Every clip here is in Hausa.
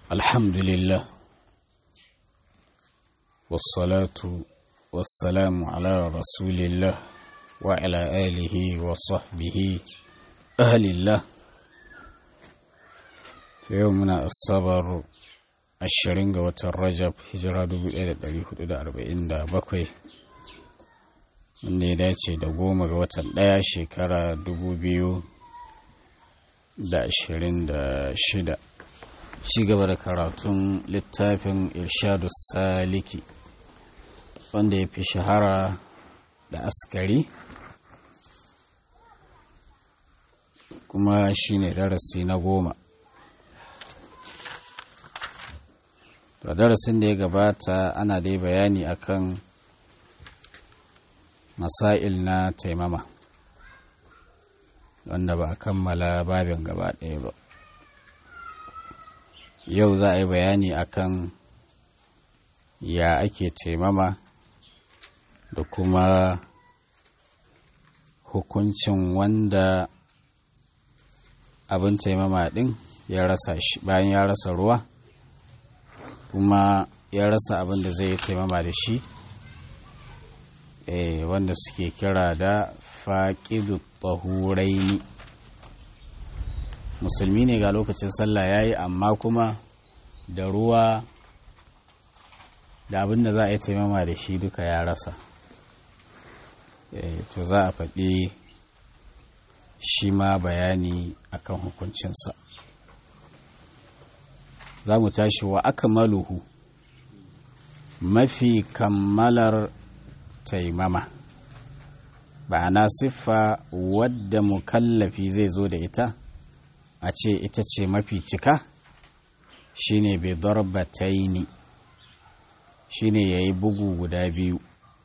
الحمد لله والصلاة والسلام على رسول الله وعلى آله وصحبه أهل الله في يومنا الصبر ashirin ga watan rajab hijira 1447 wanda ya dace da goma ga watan ɗaya shekara 2026 ci gaba da karatun littafin irshadu saliki wanda ya fi shahara da askari kuma shine darasi na goma to darasin da ya gabata ana dai bayani akan masail na taimama wanda ba a kammala babin gaba ɗaya ba yau za a yi bayani akan ya ake taimama da kuma hukuncin wanda abin taimama ɗin ya rasa shi bayan ya rasa ruwa kuma ya rasa abin da zai taimama da shi wanda suke kira da faƙidu tahuraini musulmi ne ga lokacin sallah ya yi amma kuma da ruwa da abin da za a yi taimama da shi duka ya rasa to za a faɗi shi ma bayani akan hukuncinsa za mu tashi wa aka maluhu mafi kammalar taimama ba'ana siffa wadda mukallafi zai zo da ita a ce ita ce mafi cika shine bai darbataini shine ya yi bugu guda biyu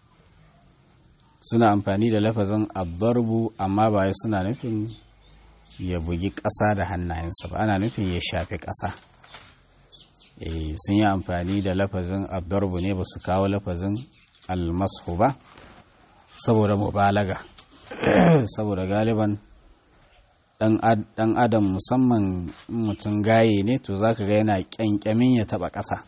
suna amfani da lafazin abdarbu amma ba suna nufin ya bugi ƙasa da hannayensa ba ana nufin ya shafi ƙasa sun yi amfani da lafazin abdarbu ne ba su kawo lafazin almasu ba saboda mubalaga saboda galiban dan adam musamman mutum gaye ne to zaka ga yana kyankyamin ya taba ƙasa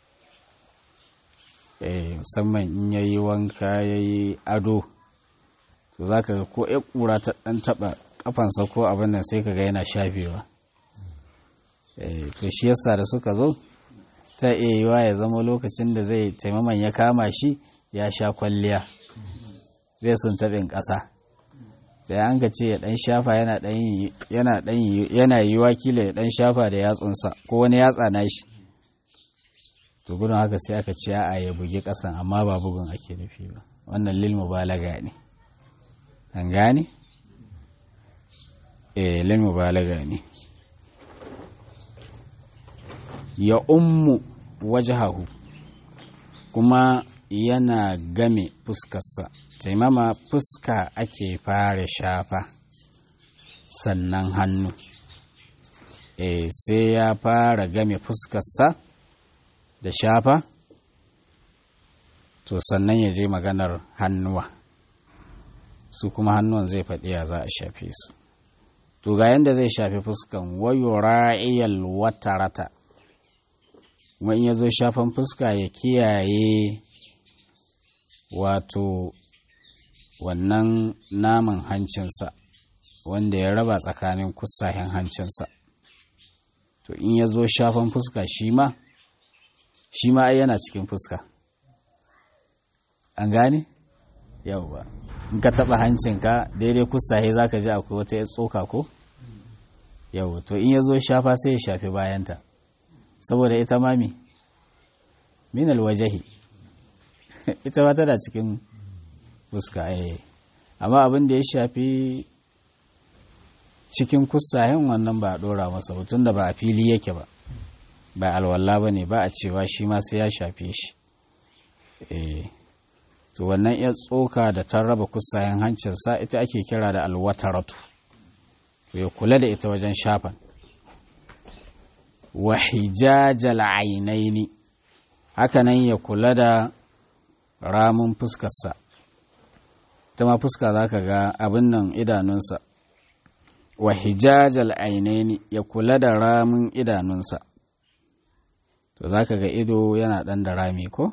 musamman in yayi wanka yayi ado to zaka ga ko ya kura ta dan taba kafansa ko abin nan sai kaga yana shafewa to shi yasa da suka zo ta iya yiwa ya zama lokacin da zai taimaman ya kama shi ya sha kwalliya zai sun taɓin ƙasa da an ka ce ya ɗan shafa yana yi wakila ya ɗan shafa da yatsunsa ko wani yatsa na shi to gudun haka sai aka ce a ya bugi ƙasan amma ba bugun ake nufi ba wannan lil mubalaga ne an gane eh lil mubalaga ne ya ummu wajahahu kuma yana game fuskarsa taimama fuska ake fara shafa sannan hannu e sai ya fara game fuskarsa da shafa to sannan ya je maganar hannuwa su kuma hannuwan zai faɗi ya za a shafe su to ga yadda zai shafi fuskan wayo ra'iyal watarata kuma in ya zo shafan fuska ya kiyaye wato wannan naman hancinsa wanda ya raba tsakanin kusahen hancinsa to in ya zo shafan fuska shi ma shi ma ai yana cikin fuska an gane yauwa in ka taba hancinka daidai kusahe za ka ji akwai wata ya tsoka ko yau to in ya zo shafa sai ya shafi bayanta saboda ita mami minal wajahi ita ba tana cikin fuska eh amma abin da ya shafi cikin kusayen wannan ba a dora masa hutun da ba a fili yake ba ba alwala ba ne ba a cewa shi ma sai ya shafe shi eh to wannan ya tsoka da ta raba kusayen hancinsa ita ake kira da alwataratu to ya kula da ita wajen shafan wa hijajal ainaini hakanan ya kula da ramun fuskarsa ta ma fuska za ka ga abin nan idanunsa wa hijajal ainaini ya kula da ramin idanunsa to za ka ga ido yana ɗan da rami ko?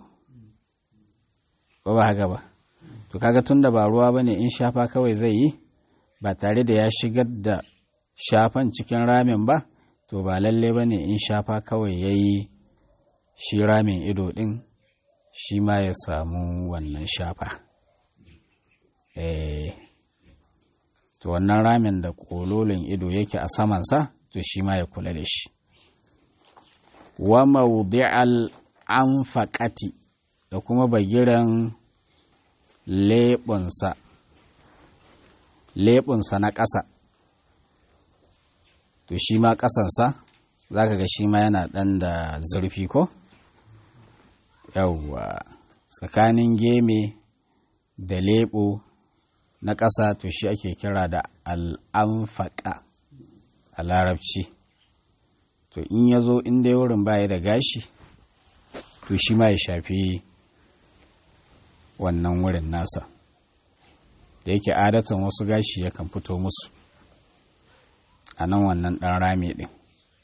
ko ba haka ba to kaga tun da ba ruwa ba ne in shafa kawai zai yi ba tare da ya shigar da shafan cikin ramin ba to ba lalle ba ne in shafa kawai ya yi shi ramin ido ɗin shi ma ya samu wannan shafa eh to wannan ramin da kololin ido yake a samansa to shi ma ya kula da shi wa mawdi'al anfaqati da kuma bagiran leɓunsa leɓunsa na ƙasa to shi ma ƙasansa za ka ga shi ma yana ɗan da zurfi ko yawwa tsakanin geme da leɓo na ƙasa to shi ake kira da al'amfaƙa a larabci to in ya zo inda ya wurin baya da gashi to shi ma ya shafi wannan wurin nasa da yake adatan wasu gashi yakan fito musu a nan wannan ɗan rami ɗin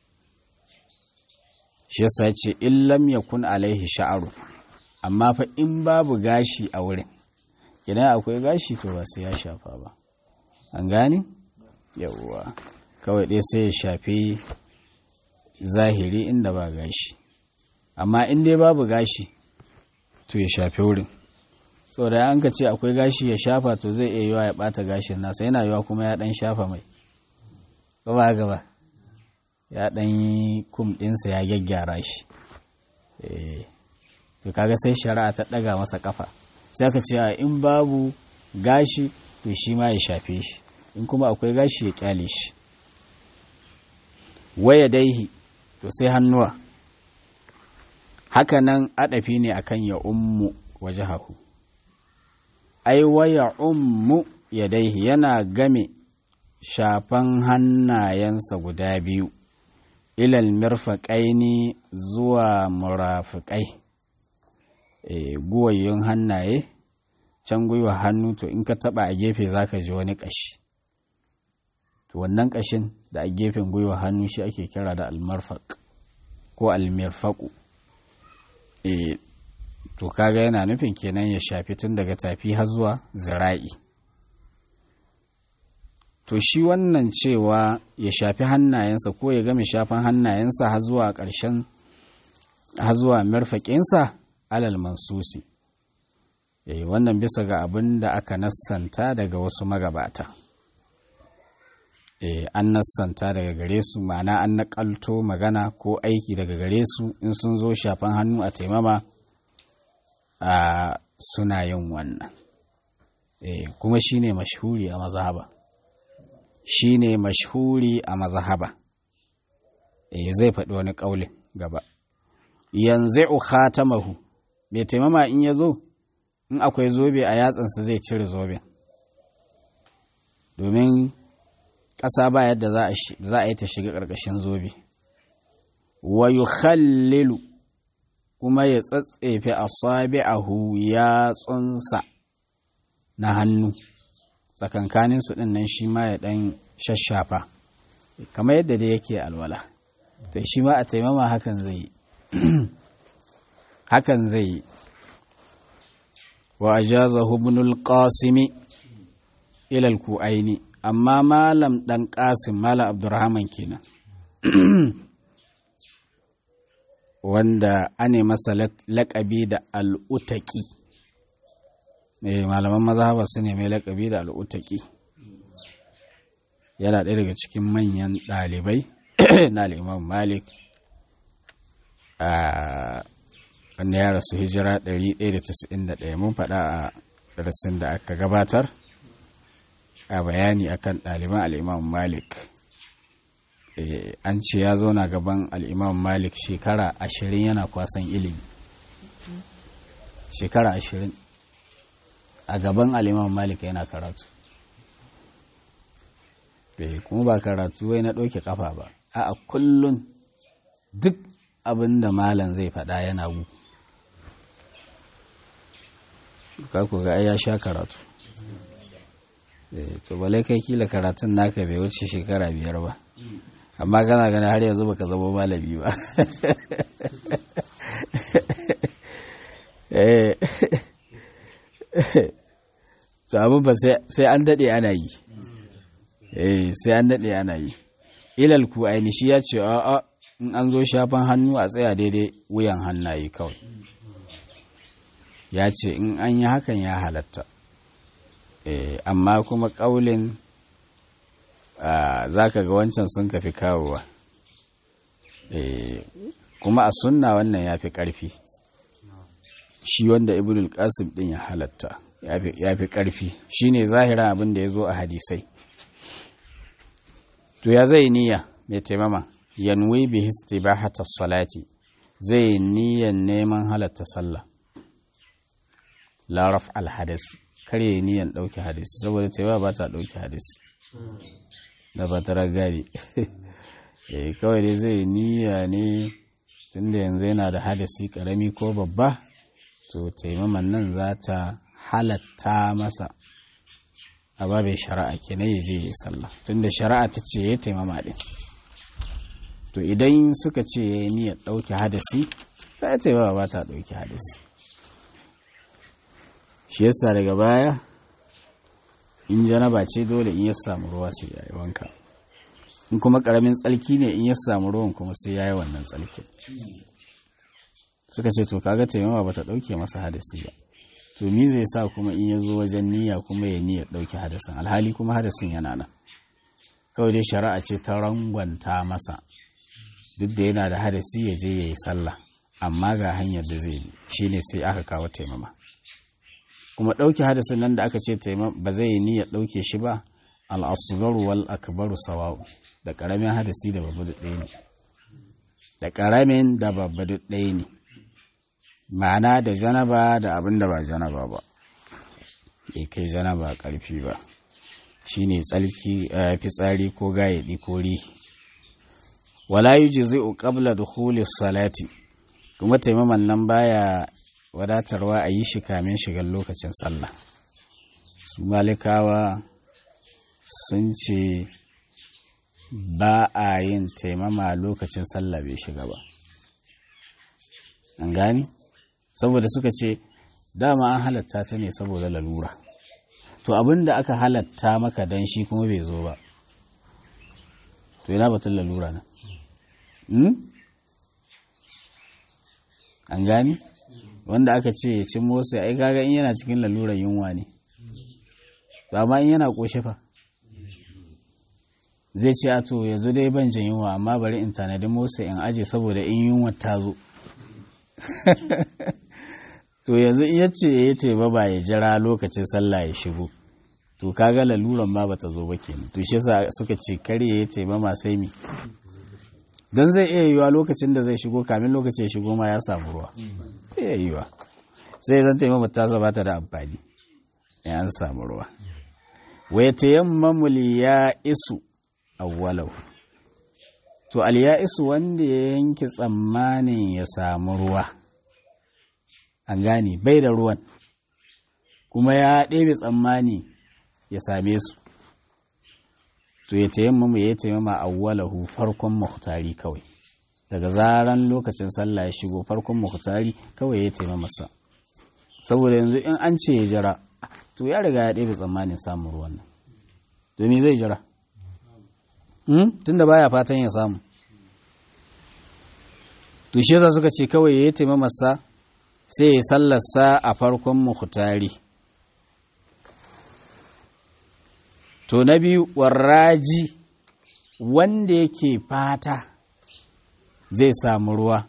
shi yasa ce illam ya kun alaihi sha'aru amma fa in babu gashi a wurin idan akwai gashi to ba sai ya shafa ba an gani yawwa kawai dai sai ya shafi zahiri inda ba gashi amma in dai babu gashi to ya shafi wurin da an ka ce akwai gashi ya shafa to zai iya yiwa ya bata gashin nasa yana yiwa kuma ya dan shafa mai ba gaba ya dan yi kum ɗinsa ya gyaggyara shi to kaga sai shari'a ta ɗaga masa kafa sai aka ce in babu gashi to shi ma ya shafe shi in kuma akwai gashi ya kyale shi waya daihi to sai hannuwa hakanan adafi ne akan ya ummu waje haku ai waya ummu ya daihi yana game shafan hannayensa guda biyu ilal mirfaƙaini zuwa murafiƙai e, guwayyun hannaye can gwiwa hannu to in ka taba a gefe za ka ji wani ƙashi to wannan ƙashin da a gefen gwiwa hannu shi ake kira da almarfaq ko almirfaqu e, to kaga yana nufin kenan ya shafi tun daga tafi har zuwa zira'i to shi wannan cewa ya shafi hannayensa ko ya game shafan hannayensa har zuwa ƙarshen har zuwa mirfaƙinsa alal mansusi eh wannan bisa ga abin da aka nassanta daga wasu magabata eh an nassanta daga gare su ma'ana an naƙalto magana ko aiki daga gare su in sun zo shafan hannu a taimama a suna yin wannan eh kuma shine mashhuri a mazhaba shine mashhuri a mazhaba eh zai faɗi wani ƙaulin gaba yanzu khatamahu mai taimama in ya zo in akwai zobe a yatsansa zai cire zoben domin ƙasa ba yadda za a yi ta shiga ƙarƙashin zobe wa yukhallilu kuma ya tsatsefe asabi'ahu ya tsunsa na hannu tsakankanin su ɗin nan shi ma ya ɗan shashafa kamar yadda dai yake alwala to shi ma a taimama hakan zai yi hakan zai yi wa ajazahu ibnul qasimi ila al-ku'aini amma malam dan qasim malam abdurrahman kenan wanda ane masa laƙabi da al'utaki eh malaman mazhaba su ne mai laƙabi da al'utaki yana ɗaya daga cikin manyan ɗalibai na al'imam malik a wanda ya rasu hijira 191 mun faɗa a darasin da aka gabatar a bayani akan ɗaliban al'imam malik an ce ya zauna gaban al'imam malik shekara ashirin yana kwasan ilimi shekara ashirin a gaban al'imam malik yana karatu kuma ba karatu wai na ɗauke kafa ba a kullum duk abin da malam zai faɗa yana gu ka ku ga ya sha karatu to balai kai kila karatun naka bai wuce shekara biyar ba amma kana gani har yanzu baka zama malami ba eh to abin ba sai an daɗe ana yi eh sai an daɗe ana yi ilal ku aini shi ya ce a'a in an zo shafan hannu a tsaya daidai wuyan hannaye kawai ya ce in an yi hakan ya halatta eh amma kuma ƙaulin za ka ga wancan sun kafi kawowa eh kuma a sunna wannan ya fi ƙarfi shi wanda ibnul qasim din ya halatta ya fi ƙarfi shine zahiran abin da ya zo a hadisai to ya zai niyya mai taimama yanwi bi istibahata salati zai niyyan neman halatta sallah la raf al hadasi kare niyyan dauke hadisi saboda taimama ba ta dauke hadisi da ba ta ragari eh kawai dai zai niyya ne tunda yanzu yana da hadasi karami ko babba to taimaman nan za ta halatta masa a babin shari'a kenan ya je ya sallah tunda shari'a ta ce ya taimama din to idan suka ce ya yi niyyar ɗauke hadasi ta ya taimama ba ta ɗauke hadasi shi yasa daga baya in janaba ce dole in ya samu ruwa sai ya yi wanka in kuma ƙaramin tsalki ne in ya samu ruwan kuma sai ya yi wannan tsalkin suka ce to kaga taimama ba ta ɗauke masa hadasi ba to ni zai sa kuma in ya zo wajen niyya kuma ya niyyar ɗauke hadasin alhali kuma hadasin yana nan kawai dai shari'a ce ta rangwanta masa duk da yana da hadasi ya je ya yi sallah amma ga hanyar da zai bi shine sai aka kawo taimama kuma ɗauke hadasin nan da aka ce taimama ba zai yi niyyar ɗauke shi ba al'asgaru wal akbaru sawa'u da ƙaramin hadasi da babba ɗaya ne da ƙaramin da babba ɗaya ne ma'ana da janaba da abin da ba janaba ba bai kai janaba ƙarfi ba shine tsalki fitsari ko gayaɗi ko rihi wala yujzi'u qabla dukhuli salati kuma taimaman nan baya wadatarwa a yi shi kamin shigar lokacin sallah su malikawa sun ce ba a yin taimama lokacin sallah bai shiga ba an gani saboda suka ce dama an halatta ta ne saboda lalura to abin da aka halatta maka dan shi kuma bai zo ba to yana batun lalura na an gani wanda aka ce ya ci motsa ai kaga in yana cikin lalurar yunwa ne to amma in yana koshe fa zai ce a to yanzu dai ban jin yunwa amma bari in tanadi motsa in aje saboda in yunwa ta zo to yanzu in yace ya teba ba ya jira lokacin sallah ya shigo to kaga laluran ma bata zo ba kenan to shi yasa suka ce kare ya teba ma sai mi dan zai iya yiwa lokacin da zai shigo kamin lokacin ya shigo ma ya samu ruwa iya yiwa sai zan taimama ta zaba ta da amfani ya an samu ruwa wa yatayammamu ya isu awwalau to al ya isu wanda ya yanke tsammanin ya samu ruwa an gane bai da ruwan kuma ya ɗebe tsammani ya same su to ya tayammama ya tayammama awwalahu farkon muhtari kawai daga zaran lokacin sallah ya shigo farkon muhtari kawai ya tayammama sa saboda yanzu in an ce ya jira to ya riga ya ɗebe tsammanin samun ruwan nan to me zai jira tunda baya fatan ya samu to shi yasa suka ce kawai ya tayammama sa sai ya sallarsa a farkon muhtari to na biyu warraji wanda yake fata zai samu ruwa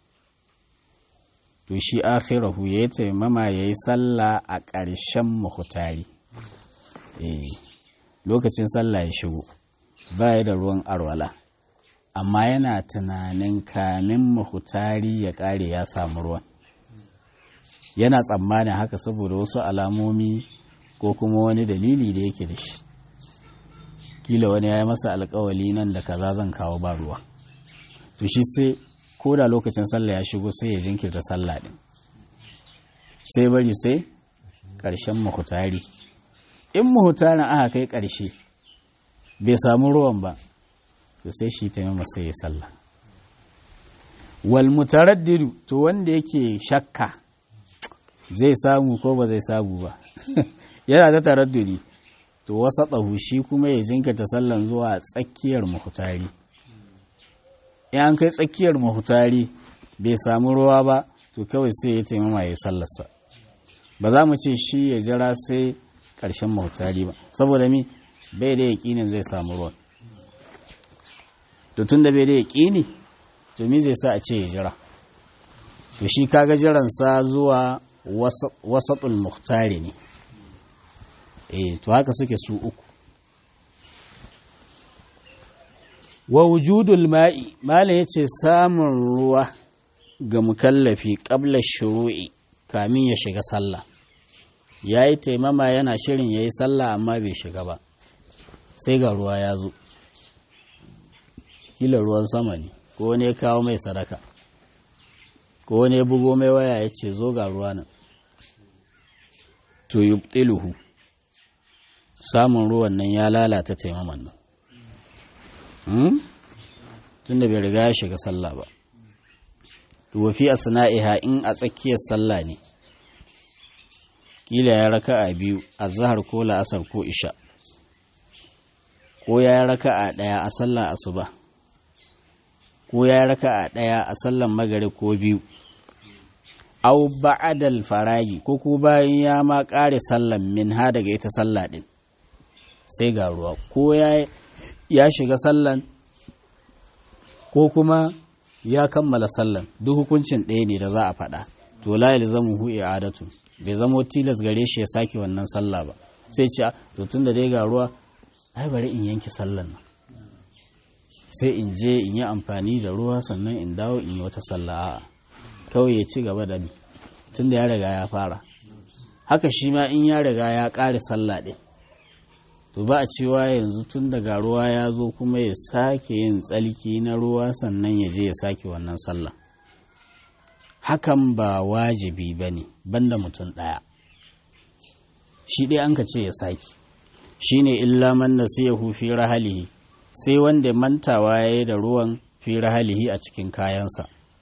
to shi akhirahu ya yi taimama ya yi sallah a ƙarshen muhtari eh lokacin sallah ya shigo ba da ruwan arwala amma yana tunanin kamin muhtari ya ƙare ya samu ruwan yana tsammanin haka saboda wasu alamomi ko kuma wani dalili da yake da shi kila wani ya yi masa alkawali nan da kaza zan kawo ba ruwa to shi sai ko da lokacin sallah ya shigo sai ya jinkirta sallah din sai bari sai ƙarshen mahutari in mahutarin aka kai ƙarshe bai samu ruwan ba to sai shi ta sai ya sallah wal mutaraddidu to wanda yake shakka zai samu ko ba zai samu ba yana ta taraddudi to wasa tsahu shi kuma ya jinkata sallan zuwa tsakiyar mahutari in an kai tsakiyar mahutari bai samu ruwa ba to kawai sai ya taimama ya sallarsa ba za mu ce shi ya jira sai ƙarshen mahutari ba saboda mi bai da yaƙinin zai samu ruwan to tun da bai da yaƙini to mi zai sa a ce ya jira to shi kaga jiransa zuwa wasatul muhtari ne eh to haka suke su uku wa wujudul ma'i malam yace samun ruwa ga mukallafi qabla shuru'i kamin ya shiga sallah yayi taimama yana shirin yayi sallah amma bai shiga ba sai ga ruwa ya zo kila ruwan sama ne ko ne kawo mai sadaka ko ne bugo mai waya ya ce zo ga ruwa nan to yubtiluhu samun ruwan nan ya lalata taimaman nan tunda bai riga ya shiga sallah ba wafi asna'iha in a tsakiyar sallah ne kila ya raka a biyu a zahar ko la'asar ko isha ko ya raka a ɗaya a sallar asuba ko ya raka a ɗaya a sallar magari ko biyu au ba'adal faragi ko ko bayan ya ma ƙare sallan min ha daga ita sallah ɗin sai ga ruwa ko ya shiga sallan ko kuma ya kammala sallan duk hukuncin ɗaya ne da za a faɗa to la yalzamu hu i'adatu bai zamo tilas gare shi ya sake wannan sallah ba sai ce to tun da dai ga ruwa ai bari in yanke sallan nan sai in je in yi amfani da ruwa sannan in dawo in yi wata sallah a'a kawai ya ci gaba da ni tun da ya riga ya fara haka shi ma in ya riga ya ƙare sallah ɗin to ba a cewa yanzu tun daga ruwa ya zo kuma ya sake yin tsalki na ruwa sannan ya je ya sake wannan sallah hakan ba wajibi ba ne banda mutum ɗaya shi ɗaya an ka ce ya sake shi ne illa man nasiyahu fi rahalihi sai wanda mantawa ya yi da ruwan fi rahalihi a cikin kayansa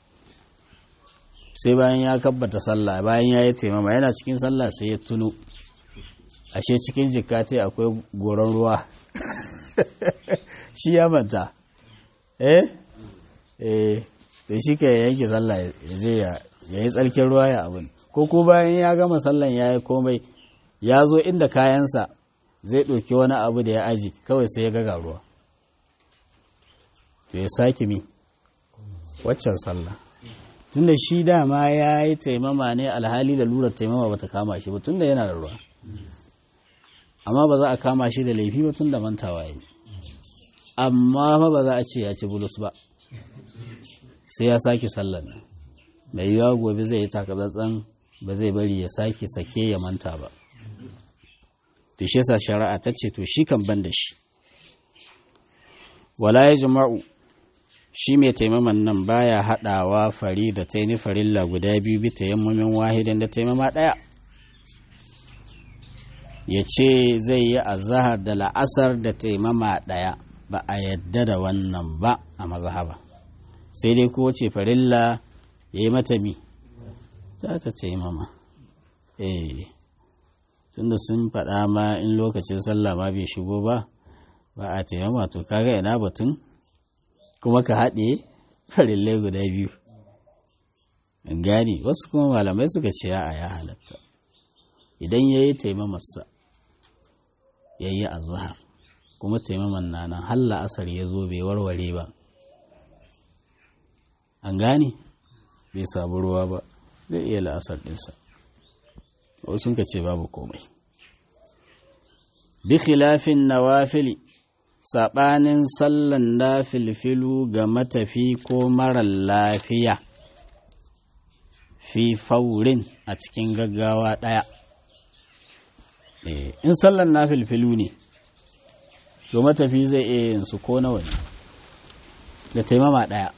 sai bayan ya kabbata sallah bayan ya yi taimama yana cikin sallah sai ya tuno ashe cikin jikati akwai goron ruwa shi ya manta eh eh sai shi ka yanke sallah ya je ya yi tsarkin ruwa ya abin ko ko bayan ya gama sallan ya yi komai ya zo inda kayansa zai ɗauki wani abu da ya aji kawai sai ya gaga ruwa to ya sake mi waccan sallah tunda shi dama ya yi taimama ne alhali da lura taimama bata kama shi ba tunda yana da ruwa amma ba za a kama shi da laifi ba tun da mantawa yi amma fa ba za a ce ya ci bulus ba sai ya sake sallar nan mai yiwuwa gobe zai yi takatsantsan ba zai bari ya sake sake ya manta ba to shi yasa shari'a ta ce to shi kan ban da shi wala ya jama'u shi mai taimaman nan baya haɗawa fari da taini farilla guda biyu bi tayammumin wahidin da taimama ɗaya ya ce zai yi azahar da la'asar da taimama ɗaya ba a yadda da wannan ba a mazhaba sai dai ko ce farilla ya yi mata mi za ta taimama eh tunda sun faɗa ma in lokacin sallah ma bai shigo ba ba a taimama to kaga ina batun kuma ka haɗe farillai guda biyu gani wasu kuma malamai suka ce a ya halatta idan ya yi taimamarsa ya yi azahar kuma taimaman na nan halla asar ya zo bai warware ba an gane bai sabu ruwa ba zai iya la'asar ɗinsa wasu ka ce babu komai bi khilafin nawafili saɓanin sallan na filfilu ga matafi ko marar lafiya fi faurin a cikin gaggawa ɗaya in sallan na filfilu ne to matafi zai iya yin su ko nawa ne da taimama ɗaya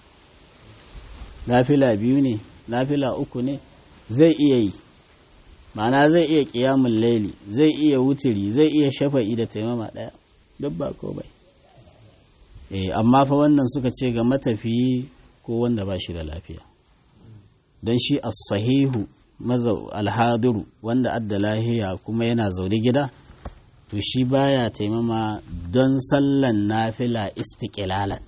nafila biyu ne nafila uku ne zai iya yi ma'ana zai iya ƙiyamun laili zai iya wuturi zai iya shafa'i da taimama ɗaya duk ba ko bai eh amma fa wannan suka ce ga matafiyi ko wanda ba shi da lafiya don shi as-sahihu alhadiru wanda adda lahiya kuma yana zaune gida to shi baya taimama don sallan nafila istiƙilalan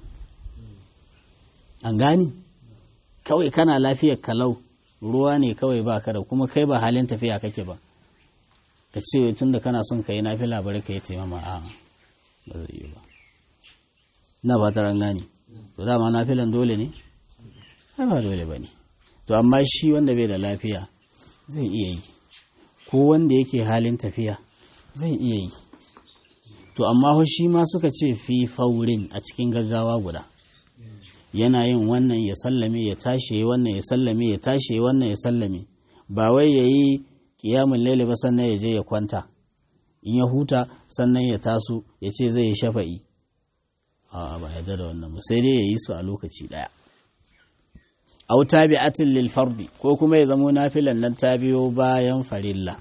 an gani kawai kana lafiyar kalau ruwa ne kawai ba ka da kuma kai ba halin tafiya kake ba ka ce tun da kana son ka yi nafila bari ka yi taimama a ba zai yi ba na ba ta gani to dama nafilan dole ne ba dole ba ne to amma shi wanda bai da lafiya zai iya yi ko wanda yake halin tafiya zai iya yi to amma shi ma suka ce fi faurin a cikin gaggawa guda yana yin wannan ya sallame ya tashi wannan ya sallame ya tashi wannan ya sallame ba wai ya yi kiyamun laili ba sannan ya je ya kwanta in ya huta sannan ya taso ya ce zai yi shafa'i a ba yarda da wannan sai dai ya yi su a lokaci daya au tabi'atin lil fardi ko kuma ya zamo nafilan nan ta biyo bayan farilla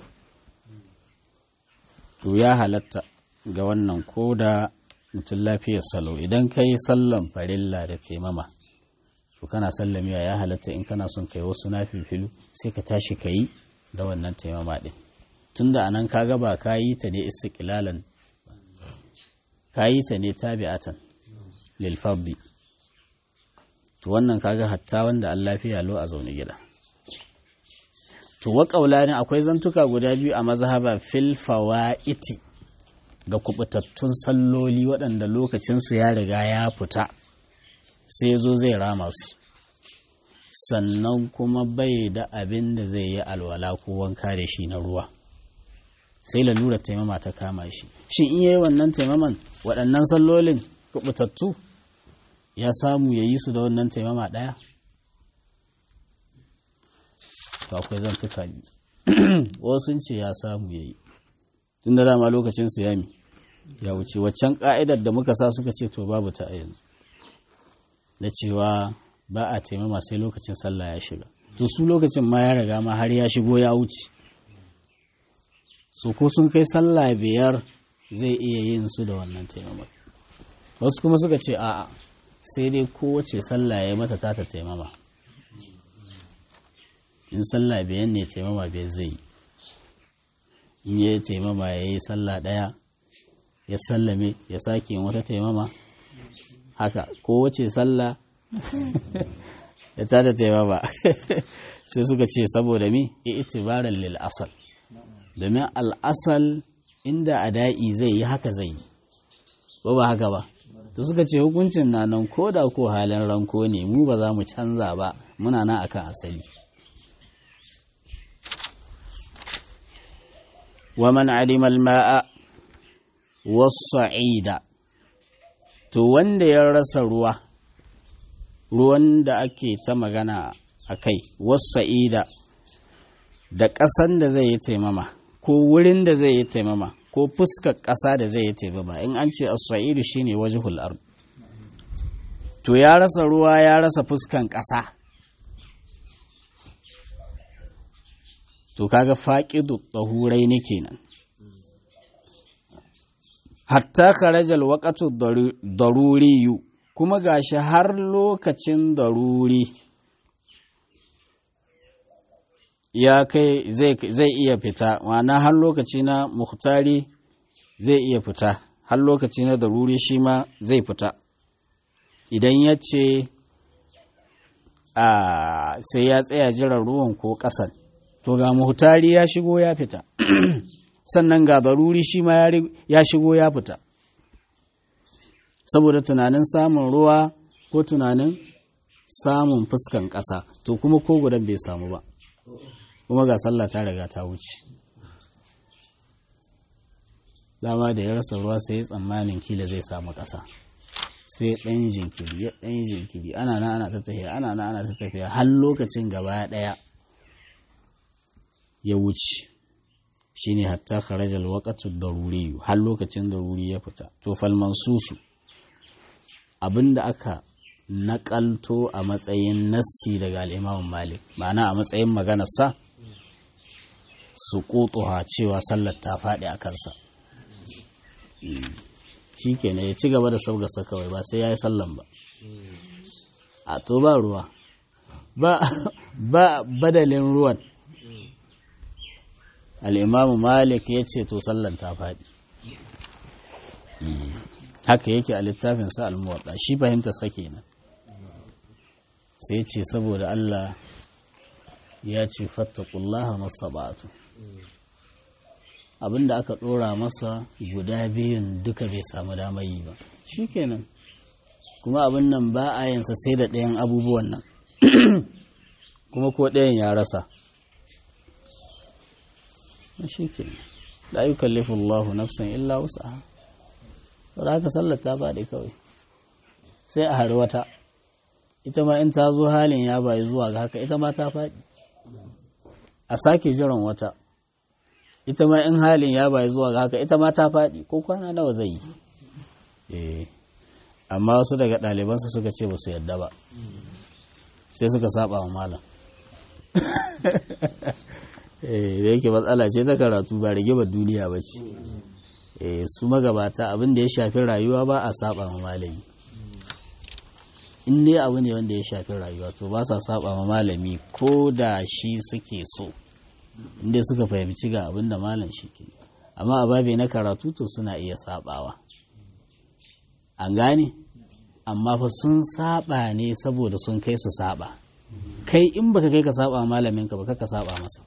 to ya halatta ga wannan ko da mutum lafiyar salo idan ka yi sallan farilla da taimama to kana sallamiya ya halatta in kana son kai wasu nafifilu sai ka tashi ka yi da wannan taimama din tunda anan ka gaba ka yi ta ne istiqlalan ka yi ta ne tabi'atan lil fardi to wannan kaga hatta wanda an lafiya lo a zaune gida to wa ne akwai zantuka guda biyu a mazhaba fil fawaiti ga kubutattun salloli waɗanda lokacinsu ya riga ya fita sai zo zai rama su sannan kuma bai da abin da zai yi alwala ko wanka da shi na ruwa sai lalura taimama ta kama shi shin in yayi wannan taimaman waɗannan sallolin kubutattu ya samu ya yi su da wannan taimama ɗaya to akwai zantuka wasu ce ya samu ya yi tun da dama lokacin siyami ya wuce waccan ka'idar da muka sa suka ce to babu ta yanzu da cewa ba a taimama sai lokacin sallah ya shiga to su lokacin ma ya riga ma har ya shigo ya wuce su ko sun kai sallah biyar zai iya yin su da wannan taimama wasu kuma suka ce a'a sai dai kowace sallah ya mata ta ta taimama in sallah biyan ne taimama biyar zai yi in ya taimama ya yi sallah ɗaya ya sallame ya sake wata taimama haka kowace sallah ya tada taimama sai suka ce saboda mi itibaran lil asal domin al'asal inda ada'i zai yi haka zai yi ba ba haka ba to suka ce hukuncin na nan ko da ko halin ranko ne mu ba za mu canza ba muna nan akan asali ومن علم الماء والصعيد to wanda ya rasa ruwa ruwan da ake ta magana a kai wasa'ida da ƙasan da zai yi taimama ko wurin da zai yi taimama ko fuskar ƙasa da zai yi taimama in an ce as-sa'idu shine wajhul ard to ya rasa ruwa ya rasa fuskan ƙasa to kaga faqidu tahurai ne kenan hatta kharajal waqtu daruriyu kuma gashi har lokacin daruri ya kai zai iya fita ma'ana har lokaci na muhtari zai iya fita har lokaci na daruri shi ma zai fita idan ya ce a sai ya tsaya jiran ruwan ko ƙasan to ga muhtari ya shigo ya fita sannan ga daruri shi ma ya shigo ya fita saboda tunanin samun ruwa ko tunanin samun fuskan ƙasa to kuma ko gudan bai samu ba kuma ga sallah ta riga ta wuce dama da ya rasa ruwa sai ya tsammanin kila zai samu ƙasa sai ɗan jinkiri ya ɗan jinkiri ana na ana ta tafiya ana na ana ta tafiya har lokacin gaba ɗaya ya wuce shine hatta kharajal waqtu daruri har lokacin daruri ya fita to fal mansusu abinda aka naƙalto a matsayin nassi daga al'imamun malik ma'ana a matsayin maganarsa su ƙotuwa cewa sallar ta faɗi a kansa shi kenan ya ci gaba da sabgasa kawai ba sai ya yi sallan ba a to ba ruwa ba badalin ruwan al'imamu malik ya ce to sallan ta faɗi haka yake a littafinsa al-muwaɗa shi fahimta sake nan sai ce saboda Allah ya ce fattakullaha masabatu abinda aka ɗora masa guda biyun duka bai samu damar yi ba shi kenan kuma abin nan ba a yansa sai da ɗayan abubuwan nan kuma ko ɗayan ya rasa shi ke da yi kallifin Allahu nafsan illa wasu da haka sallar ta faɗi kawai sai a hari wata ita ma in ta zo halin ya bayi zuwa ga haka ita ma ta faɗi a sake jiran wata ita ma in halin ya bayi zuwa ga haka ita ma ta faɗi ko kwana nawa zai yi amma wasu daga ɗalibansa suka ce ba su yadda ba sai suka saba wa malam da yake matsala ce ta karatu ba rigimar duniya ba ce su magabata abin da ya shafi rayuwa ba a saba ma malami in dai abu ne wanda ya shafi rayuwa to ba sa saba ma malami ko da shi suke so inda suka fahimci ga abin da malam shi ke amma a babe na karatu to suna iya sabawa an gane amma fa sun saba ne saboda sun kai su saba kai in baka kai ka saba malamin ka baka ka saba masa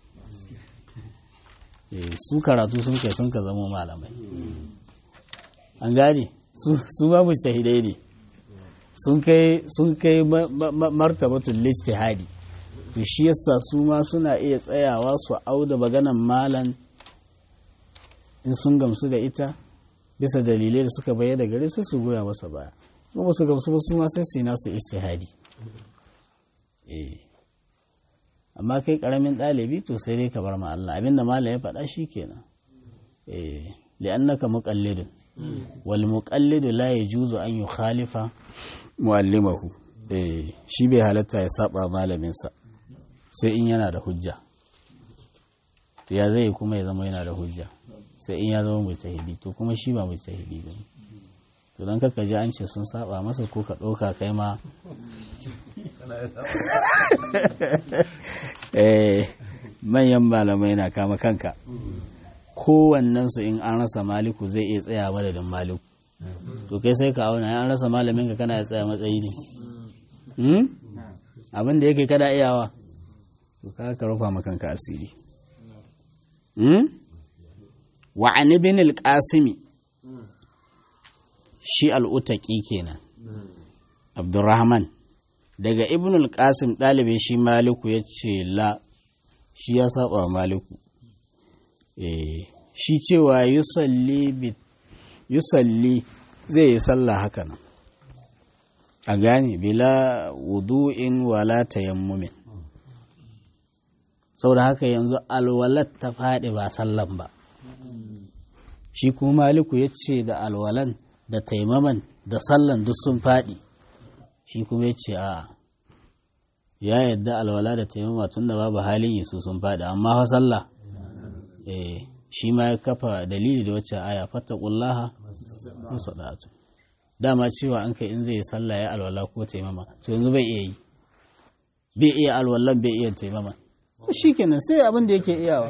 su karatu sun kai sun ka zama malamai an gane su babu shahidai ne sun kai sun kai martabatul listihadi to shi yasa su ma suna iya tsayawa su auda maganan malan in sun gamsu da ita bisa dalilai da suka bayyana gare su su goya masa baya kuma su gamsu ba su ma sai su yi nasu istihadi eh amma kai karamin ɗalibi to sai dai ka bar ma Allah abinda malam ya faɗa shi kenan eh li'annaka muqallidun wal muqallidu la yajuzu an yukhalifa muallimahu eh shi bai halatta ya saba malamin sa sai in yana da hujja to ya zai kuma ya zama yana da hujja sai in ya zama mujtahidi to kuma shi ba mujtahidi ba to dan kaka ji an ce sun saba masa ko ka ɗauka kai ma manyan malamai na kama kanka kowannensu in an rasa maliku zai iya tsaya madadin maliku to kai sai ka auna an rasa malamin ka kana ya tsaya matsayi ne abin da yake kada iyawa to ka ka rufa makanka asiri wa an ibn al-qasimi shi al-utaqi kenan abdurrahman daga ibn al-qasim ɗalibin shi maliku ya ce la shi ya saba maliku shi cewa yusalli zai yi sallah haka nan a gane bila wudu'in wala tayammumin saboda haka yanzu alwalat ta faɗi ba sallan ba shi kuma maliku ya ce da alwalan da taimaman da sallan duk sun faɗi shi kuma ya ce a ya yadda alwala da taimama tun da babu halin yi su sun faɗi amma fa sallah eh shi ma ya kafa dalili da wacce aya fattaqullaha musadatu dama cewa an kai in zai yi sallah ya alwala ko taimama to yanzu bai iya yi bai iya alwallan bai iya taimama to shikenan sai abin da yake iyawa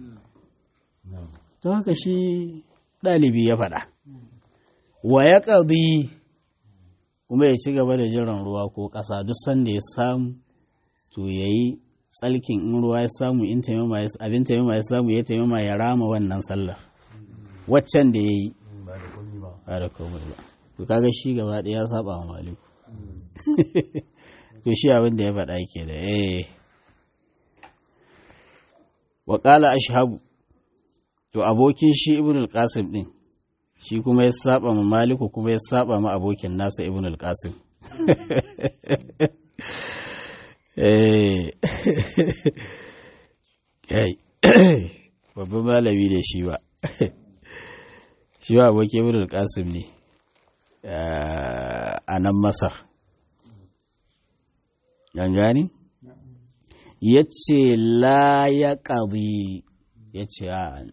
to haka shi ɗalibi ya faɗa wa ya ƙadi kuma ya ci gaba da jiran ruwa ko ƙasa duk sanda ya samu to ya yi tsalkin in ruwa ya samu in taimama ya abin taimama ya samu ya taimama ya rama wannan sallar waccan da ya yi ba da komai ba to kaga shi gaba ɗaya ya saba wa maliku to shi abin da ya faɗa ke da eh wa qala ashhabu to abokin shi ibn al-qasim din shi kuma ya saba ma maliku kuma ya saba ma abokin nasa ibn al-qasim babban malami da shi ba shi ba abokin ibn al-qasim ne a nan masar gani ya ce la ya ƙazi ya ce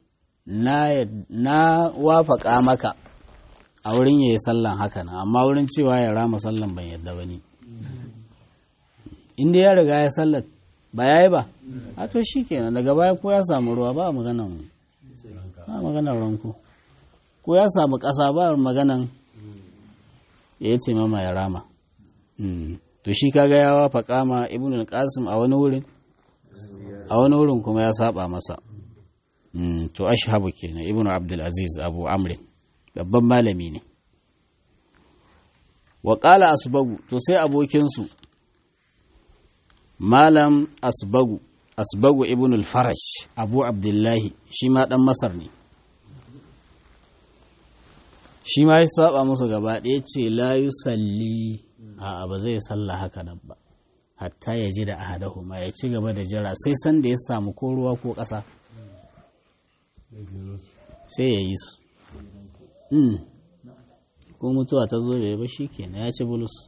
na wafaka maka a wurin ya yi sallan haka na amma wurin cewa ya rama sallan ban yadda ba ne inda ya riga ya sallar ba yayi ba a to shikenan daga baya ko ya samu ruwa ba maganan ba maganan ranko ko ya samu ƙasa ba maganan ya ce mama ya rama to shi kaga ya wafa kama ibn al-qasim a wani wurin a wani wurin kuma ya saba masa to ashhabu kenan ibn abdul aziz abu amr babban malami ne wa qala asbagu to sai abokin su malam asbagu asbagu ibn al-faraj abu abdullahi shi ma dan masar ne shi ma ya saba musu gaba ɗaya ce la yusalli a ba zai salla haka nan ba hatta ya ji da ahadahuma ya ci gaba da jira sai san da ya samu ko ruwa ko ƙasa sai ya yi su ko mutuwa ta zo bai ba shi kenan ya ci bulus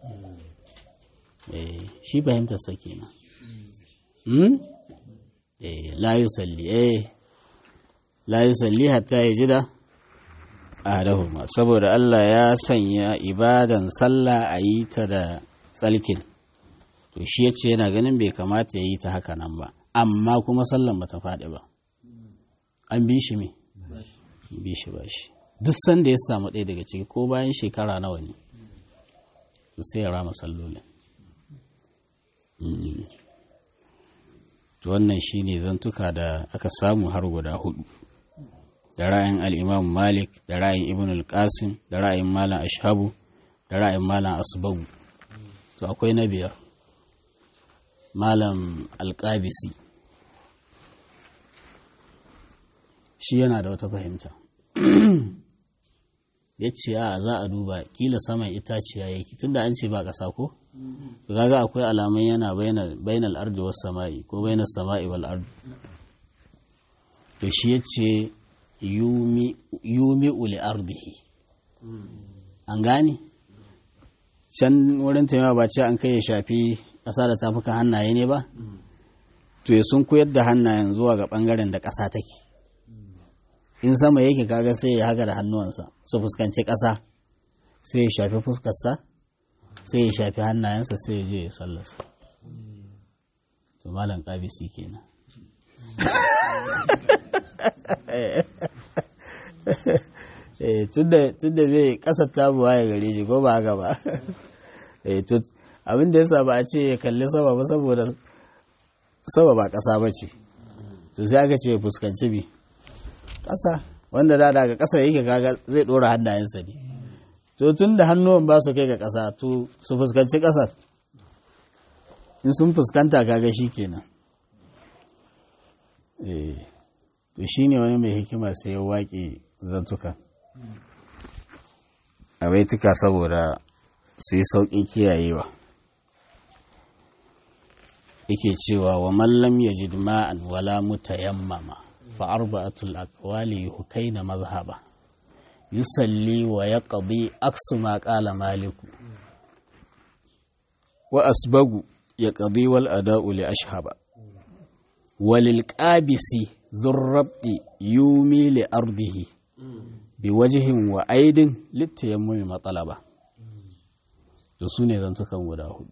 shi fahimtar sa kenan la yusalli eh la yusalli hatta ya ji da ahadahuma saboda Allah ya sanya ibadan sallah a yi ta da tsalkin to shi ya ce yana ganin bai kamata ya yi ta haka nan ba amma kuma sallan ba ta faɗi ba an bi shi me bi shi ba shi duk sanda ya samu ɗaya daga ciki ko bayan shekara nawa ne sai ya rama sallolin to wannan shi ne zantuka da aka samu har guda hudu da ra'ayin al'imam malik da ra'ayin ibn al-qasim da ra'ayin malam ashabu da ra'ayin malam asbagu to akwai na biyar malam alƙabisi shi yana da wata fahimta ya ce a za a duba kila saman itaciya yake tunda an ce ba ƙasa ko kaga akwai alamun yana bainal ardi was sama'i ko bainas sama'i wal ardi to shi ya ce yumi uli ardihi an gane can wurin taimawa ba ce an kai ya shafi ƙasa da tafukan hannaye ne ba to ya sun koyar da hannayen zuwa ga ɓangaren da ƙasa take in sama yake kaga sai ya haka da hannuwansa su fuskanci ƙasa sai ya shafi fuskarsa sai ya shafi hannayensa sai ya je ya sallarsa to malam ƙabisi kenan tun da bai kasar tabuwa ya gare shi ko ba haka ba abin da ya sa ba a ce ya kalli sama ba saboda sama ba kasa ba ce to sai aka ce ya fuskanci bi kasa wanda da daga kasa yake kaga zai dora hannayensa ne to tun da hannuwan ba su kai ga kasa to su fuskanci kasar in sun fuskanta kaga shi kenan to shi ne wani mai hikima sai ya waƙe zantuka a baituka saboda su yi sauƙin kiyayewa yake cewa wa mallam ya ji ma'an wala mutayammama fa arba'atul aqwali yuhkaina mazhaba yusalli wa yaqdi aksu ma qala maliku wa asbagu yaqdi wal ada'u li ashhaba walil qabisi zurrabti yumi li ardihi bi wajihin wa aidin littayammumi matsalaba da su ne zantukan guda hudu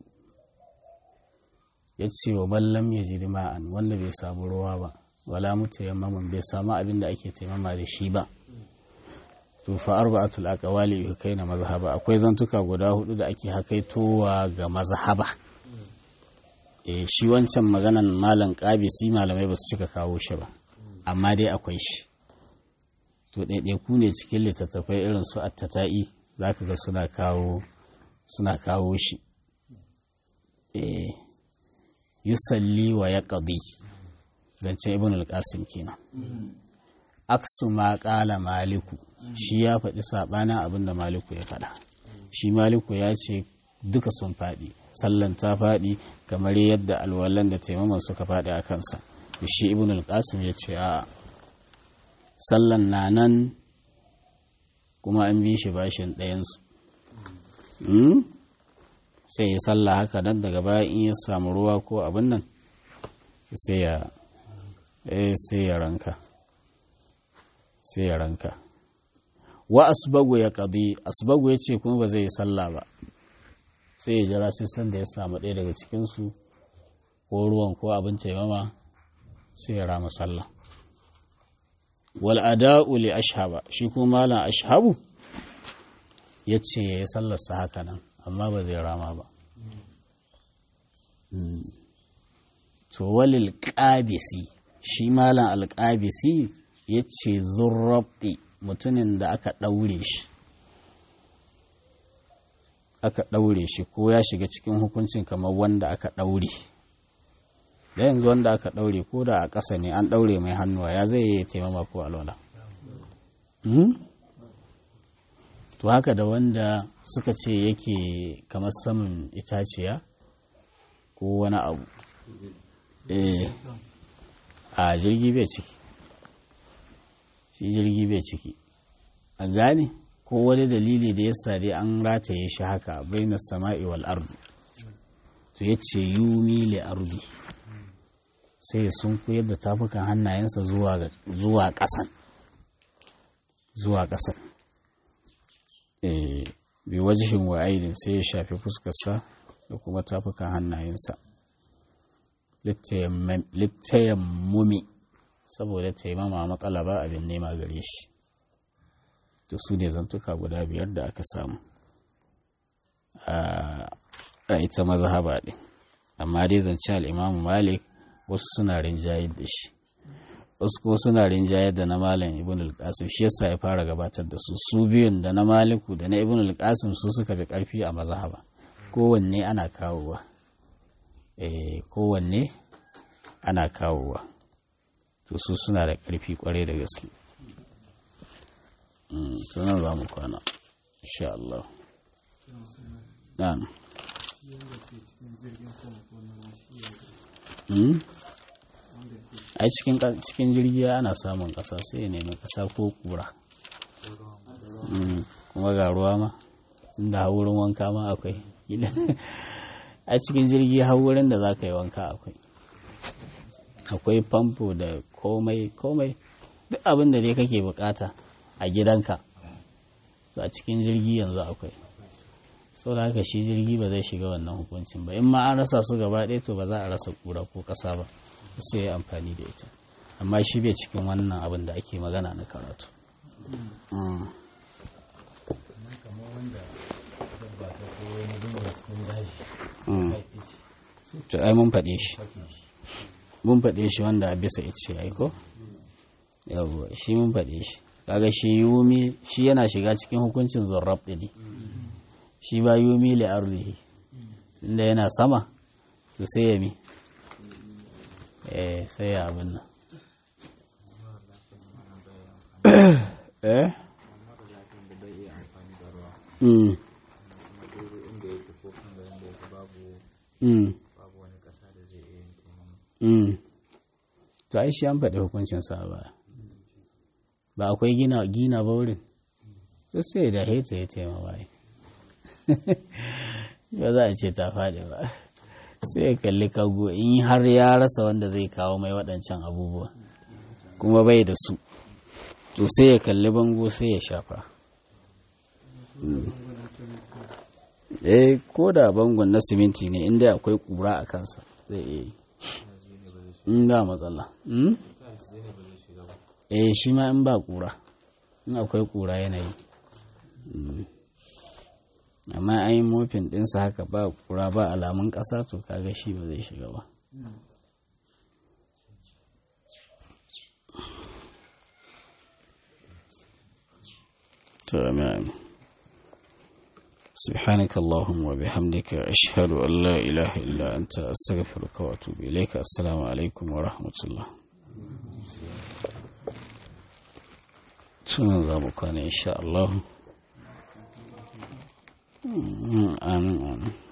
ya ce wa mallam ya ji ma'an wanda bai samu ruwa ba wala mutayammamin bai samu abin da ake taimama da shi ba to fa arba'atul aqwali yukaina mazhaba akwai zantuka guda hudu da ake hakaitowa ga mazhaba eh shi wancan maganan malam qabisi malamai ba su cika kawo shi ba amma dai akwai shi to ɗaiɗaiku ne cikin littattafai irin su attata'i za ka ga suna kawo suna kawo shi yi salli wa ya ƙadi zancen ibn al-qasim kenan aksu ma ƙala maliku shi ya faɗi saɓanin abin da maliku ya faɗa shi maliku ya ce duka sun faɗi sallan ta faɗi kamar yadda alwalan da taimaman suka faɗi a kansa shi ibn al-qasim ya ce a sallan na nan kuma an bi shi bashin ɗayansu sai ya salla haka nan daga baya in ya samu ruwa ko abin nan sai ya sai ya ranka sai ya ranka wa asbagu ya kadi asbagu ya ce kuma ba zai yi sallah ba sai ya jira sai sanda ya samu ɗaya daga cikinsu ko ruwan ko abin taimama sai ya rama sallah wal ada'u li ashhaba shi kuma malam ashhabu ya ce ya yi sallarsa haka nan amma ba zai rama ba to walil ƙabisi shi malam alƙabisi ya ce zurraɓi mutumin da aka ɗaure shi aka ɗaure shi ko ya shiga cikin hukuncin kamar wanda aka ɗaure da yanzu wanda aka ɗaure ko da a ƙasa ne an ɗaure mai hannuwa ya zai yi taimama ko alwala to haka da wanda suka ce yake kamar saman itaciya ko wani abu eh a jirgi bai ciki shi jirgi bai ciki a gane ko wani dalili da ya sade an rataye shi haka bai na sama'i wal ardi to ya ce yumi li ardi sai sun koyar da tafukan hannayensa zuwa ƙasan zuwa ƙasan bi wajihin wa aidin sai ya shafi fuskarsa da kuma tafukan hannayensa littayammumi saboda taimama matsala ba abin nema gare shi to su ne zantuka guda biyar da aka samu a ita mazhaba ɗin amma dai zance al'imamu malik wasu suna rinjayar da shi wasu ko suna rinjayar da na malam ibn al-qasim shi yasa ya fara gabatar da su su biyun da na maliku da na ibn al-qasim su suka fi karfi a mazhaba kowanne ana kawowa eh kowanne ana kawowa to su suna da karfi kwarai da gaske to nan za mu kwana insha Allah dan a cikin jirgi ana samun ƙasa sai ya nemi ƙasa ko kura kuma ga ruwa ma inda wurin wanka ma akwai a cikin jirgi wurin da za ka yi wanka akwai akwai famfo da komai komai duk abin da dai kake bukata a gidanka a cikin jirgi yanzu akwai sau da haka shi jirgi ba zai shiga wannan hukuncin ba in ma an rasa su gaba ɗaya to ba za a rasa kura ko ƙasa ba sai ya amfani da ita amma shi bai cikin wannan abin da ake magana na karatu to ai mun faɗe shi mun faɗe shi wanda a bisa ice ai ko yawwa shi mun faɗe shi kaga shi yumi shi yana shiga cikin hukuncin zarrab ne shi ba yumi li ardihi inda yana sama to sai ya mi eh sai ya abin nan eh mm mm mm to ai shi an faɗi hukuncin sa ba ba akwai gina gina ba wurin to sai da heta ya taima bai ba za a ce ta faɗi ba sai ya kalli kago in har ya rasa wanda zai kawo mai waɗancan abubuwa kuma bai da su to sai ya kalli bango sai ya shafa eh ko da bangon na siminti ne inda akwai kura a kansa zai iya yi in ba matsala eh shi ma in ba kura in akwai kura yanayi amma an yi mofin ɗinsa haka ba kura ba alamun ƙasa to kaga shi ba zai shiga ba تمام سبحانك اللهم وبحمدك أشهد أن لا إله إلا أنت أستغفرك وأتوب إليك السلام عليكم ورحمة الله تنظمك إن شاء الله آمين آمين